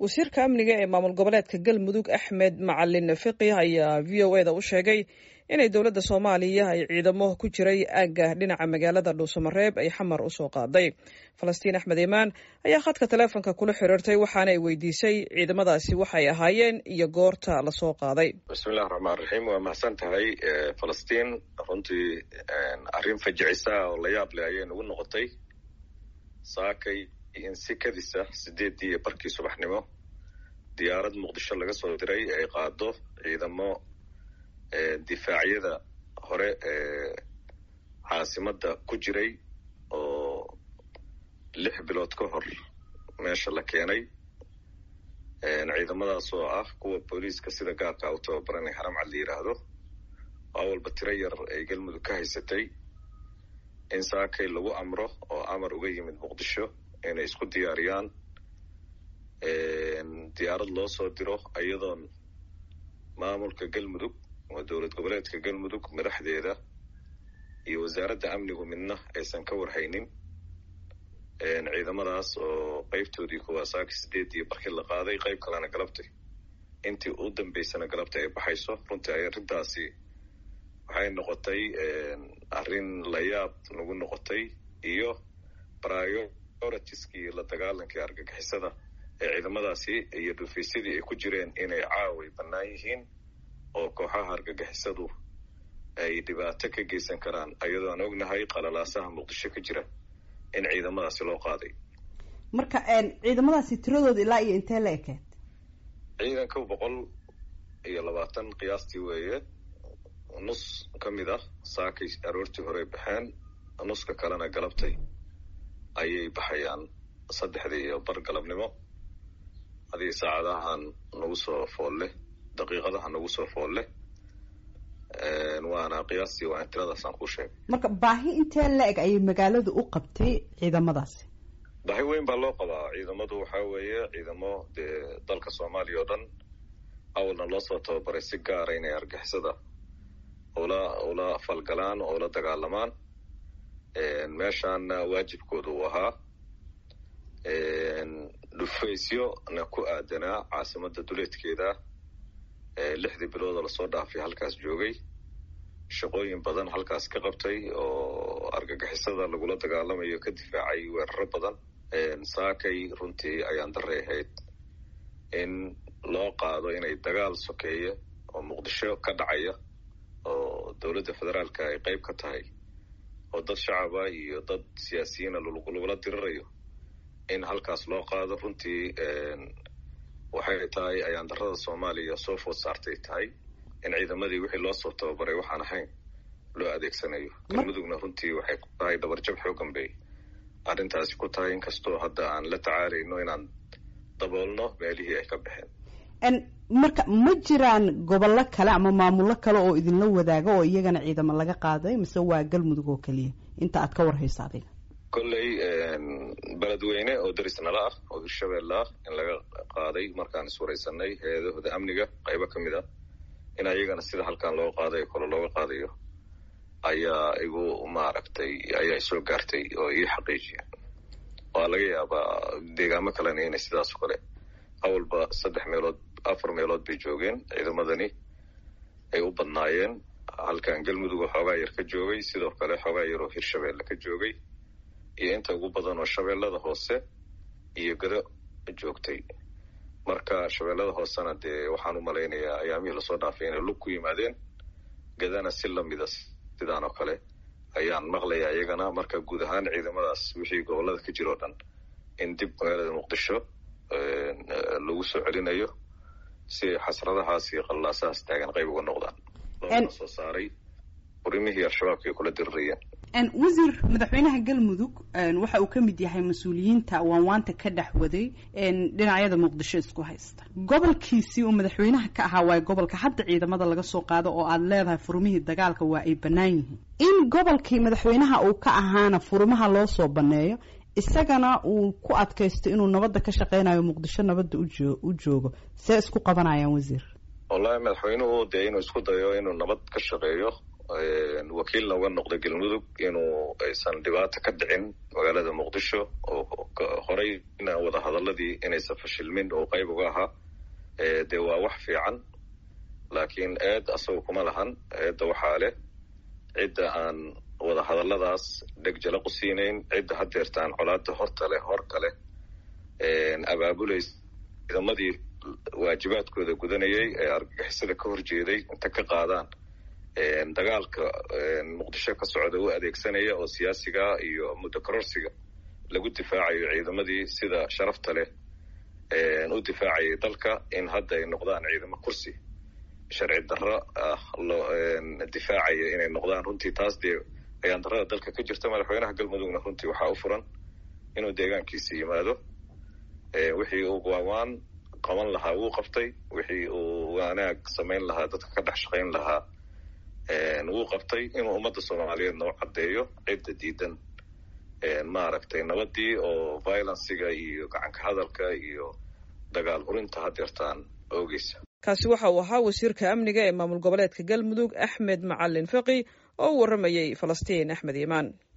wasiirka amniga ee maamul goboleedka galmudug axmed macalin fiqi ayaa v o eda u sheegay inay dowladda soomaaliya ay ciidamo ku jiray aagga dhinaca magaalada dhuusamareeb ay xamar usoo qaaday falastiin axmed imaan ayaa khadka taleefonka kula xiriirtay waxaana ay weydiisay ciidamadaasi waxay ahaayeen iyo goorta lasoo qaaday bismillahi raxmaan raxiim waa mahadsan tahay falastiin runtii arrin fajicisa oo la yaab leh ayay nagu noqotay saakay in si kadisa sideeddii iyo barkii subaxnimo diyaarad muqdisho laga soo diray ay qaado ciidamo difaacyada hore ee caasimadda ku jiray oo lix bilood ka hor meesha la keenay ciidamadaas oo ah kuwa booliiska sida gaarka u tababaranay haramcad la yidhaahdo waa walba tiro yar ay galmudug ka haysatay in saakay lagu amro oo amar uga yimid muqdisho inay isku diyaariyaan diyaarad loo soo diro iyadoon maamulka galmudug waa dowlad goboleedka galmudug madaxdeeda iyo wasaaradda amnigu midna aysan ka warhaynin ciidamadaas oo qeybtoodii kuwaa saaka sideedii barkii la qaaday qeyb kalena galabtay intii u dambeysana galabtay ay baxayso runtii ay arrintaasi waxay noqotay arrin layaab nagu noqotay iyo prioritieskii la dagaalankii argagixisada ee ciidamadaasi iyo dhufaysadii ay ku jireen inay caaway bannaan yihiin oo kooxaha argagixisadu ay dhibaato ka geysan karaan ayadoo aan ognahay qalalaasaha muqdisho ka jira in ciidamadaasi loo qaaday marka ciidamadaasi tiradooda ilaa iyo intee la ekeed ciidanka boqol iyo labaatan qiyaastii weeye nus ka mid ah saakay aroortii horey baxeen nuska kalena galabtay ayay baxayaan saddexdii iyo bar galabnimo hadii saacadahan nagu soo foolle daqiiqadaha nagu soo foolle waana qiyaastii waa tiradaasaan kuu sheegay marka baahi intee la-eg ayay magaaladu u qabtay ciidamadaasi baahi weyn baa loo qabaa ciidamadu waxaa weeye ciidamo dee dalka soomaaliya oo dhan awalna loo soo tababaray si gaara inay argixisada ula ula falgalaan oo ula dagaalamaan meeshaana waajibkooda uu ahaa dhufaysyona ku aadanaa caasimadda duleedkeeda lixdii bilooda lasoo dhaafay halkaas joogay shaqooyin badan halkaas ka qabtay oo argagixisada lagula dagaalamayo ka difaacay weeraro badan saakay runtii ayaan daray ahayd in loo qaado inay dagaal sokeeya oo muqdisho ka dhacaya oo dowladda federaalka ay qeyb ka tahay oo dad shacaba iyo dad siyaasiyiina lagula dirirayo in halkaas loo qaado runtii waxay tahay ayaan darada soomaaliya soo food saartay tahay in ciidamadii wixii loo soo tababaray waxaan ahayn loo adeegsanayo galmudugna runtii waxay ku tahay dabarjab xoogan bay arrintaasi ku tahay inkastoo hadda aan la tacaalayno inaan daboolno meelihii ay ka baxeen marka ma jiraan gobollo kale ama maamullo kale oo idinla wadaaga oo iyagana ciidamo laga qaaday mise waa galmudug oo keliya inta aad ka warhayso adiga kolley beledweyne oo darisnala ah oo hirshabeelle ah in laga qaaday markaan iswaraysanay hay-adahooda amniga qaybo ka mid ah in ayagana sida halkan loo qaaday kole looga qaadayo ayaa igu maaragtay ayaa soo gaartay oo ii xaqiijiya waa laga yaabaa deegaamo kalena inay sidaas o kale awalba saddex meelood afar meelood bay joogeen ciidamadani ay u badnaayeen halkan galmudug oo xoogaa yar ka joogay sidoo kale xoogaa yar oo hirshabeelle ka joogay iyo inta ugu badan oo shabeellada hoose iyo gado joogtay marka shabeellada hoosena dee waxaan u malaynayaa ayaamihii lasoo dhaafay inay lug ku yimaadeen gadana si lamida sidaan oo kale ayaan maqlayaa iyagana marka guud ahaan ciidamadaas wixii gobollada ka jira o dhan in dib magaalada muqdisho lagu soo celinayo si xasradahaas iyo qallaasahaas taagan qayb uga noqdaan loona soo saaray urimihii al-shabaabka ay kula dirirayeen wasiir madaxweynaha galmudug waxa uu ka mid yahay mas-uuliyiinta waanwaanta ka dhex waday dhinacyada muqdisho isku haysta gobolkiisii uu madaxweynaha ka ahaa waayo gobolka hadda ciidamada laga soo qaado oo aad leedahay furumihii dagaalka waa ay bannaan yihiin in gobolkii madaxweynaha uu ka ahaana furumaha loo soo banneeyo isagana uu ku adkaysto inuu nabadda ka shaqeynayo muqdisho nabadda u joogo see isku qabanayaan wasiir wallahi madaxweynuhu dee inuu isku dayo inuu nabad ka shaqeeyo wakiilna uga noqday galmudug inuu aysan dhibaato ka dhicin magaalada muqdisho oo horeyna wada hadaladii inaysan fashilmin oo qayb uga ahaa dee waa wax fiican laakiin eed asaga kuma lahan eedda waxaa leh cidda aan wada hadalladaas dheg jala qusiinayn cidda hadeertaan colaada horta leh horka leh abaabulays ciidamadii waajibaadkooda gudanayay ee argagixisada ka horjeeday inta ka qaadaan dagaalka muqdisho ka socda u adeegsanaya oo siyaasiga iyo muddo kororsiga lagu difaacayo ciidamadii sida sharafta leh u difaacayay dalka in hadda ay noqdaan ciidamo kursi sharci darro ah loo difaacaya inay noqdaan runtii taas dee ayaan darrada dalka ka jirta madaxweynaha galmudugna runtii waxaa u furan inuu deegaankiisa yimaado wixii uu waawaan qaban lahaa wuu qabtay wixii uu wanaag samayn lahaa dadka ka dhex shaqayn lahaa wuu qabtay inuu ummadda soomaaliyeedna u caddeeyo cidda diidan maaragtay nabadii oo violenciga iyo gacanka hadalka iyo dagaal hurinta hadeertaan oogeysa kaasi waxa uu ahaa wasiirka amniga ee maamul goboleedka galmudug axmed macalin faqi oo u warramayey falastiin axmed iimaan